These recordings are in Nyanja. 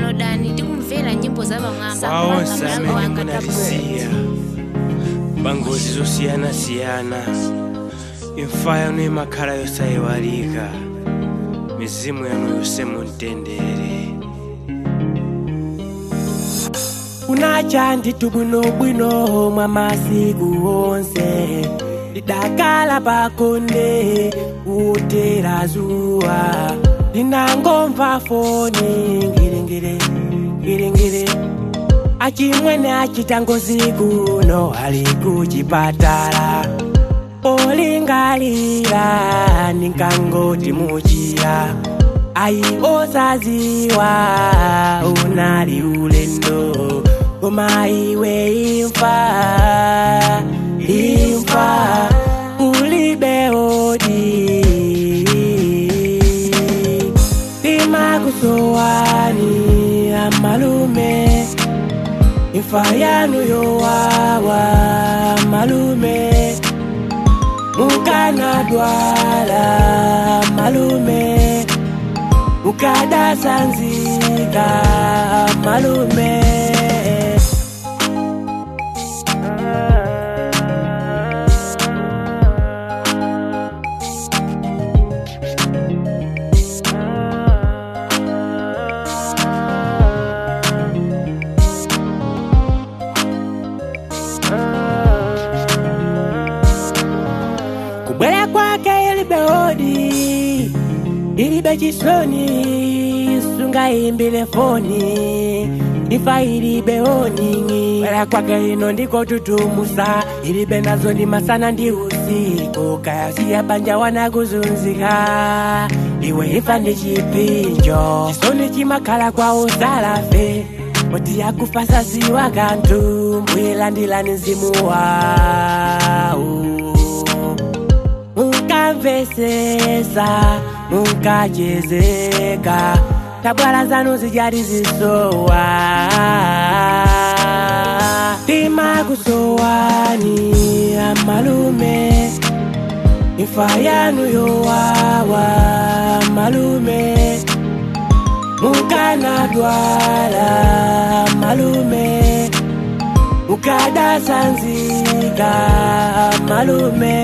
downloadani tikumvera nyimbo za pamwamba waonse pa amene wanga munalisiya pangozi zosiyanasiyana imfa yanu imakhala yosayiwalika mizimu yanu yonse mumtendere kunacha nditu bwinobwino mwa masiku onse lidakala pakonde utera zuwa linangomva foni ngilingili ngilingili achimwene achita ngozi kuno ali kuchipatala polingalira ninkangoti muchira ayi osaziwa unali ulendo koma iwe imfa imfa ulibe odi timakusowani amalume imfa yanu yowawa malume mukanadwala malume mukadasanzika malume kubwera kwake ilibe hodi ilibe chisoni sungaimbile foni ifa ilibe honingi bwera kwake ino ndiko tutumusa ilibe nazo ni masana ndi usiku kayasiya banja wanakuzunzika iwe ifa ndi chipinjo chisoni chimakhala kwa usalafe moti yakufa saziwa kanthu mbuyilandilani mzimu wawo munkamvesesa munkachezeka tabwala zanu zijali zisowa timakusowani amalume imfa yanu yowawa malume mukanadwala malume mukadasanzika malume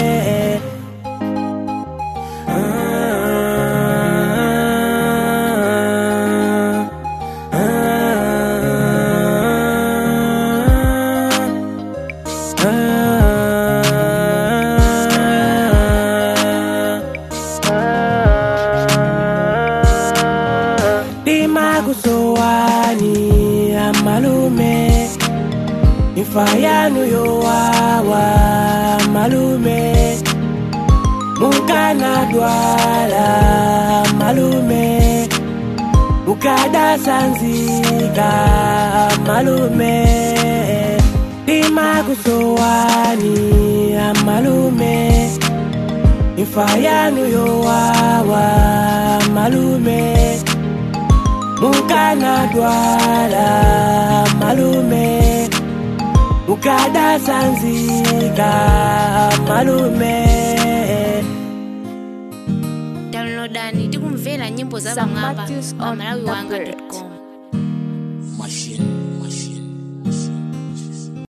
timakusowani amalume imfa yanu yowawa malume mukanadwala malume mukadasanzika malume timakusowani amalume imfa yanu yowawa malume mukanadwala malume mukadasanzika malume downloadani tikumvera nyimbo za Sam pamwamba Matthews pa on malawi the wanga bird. com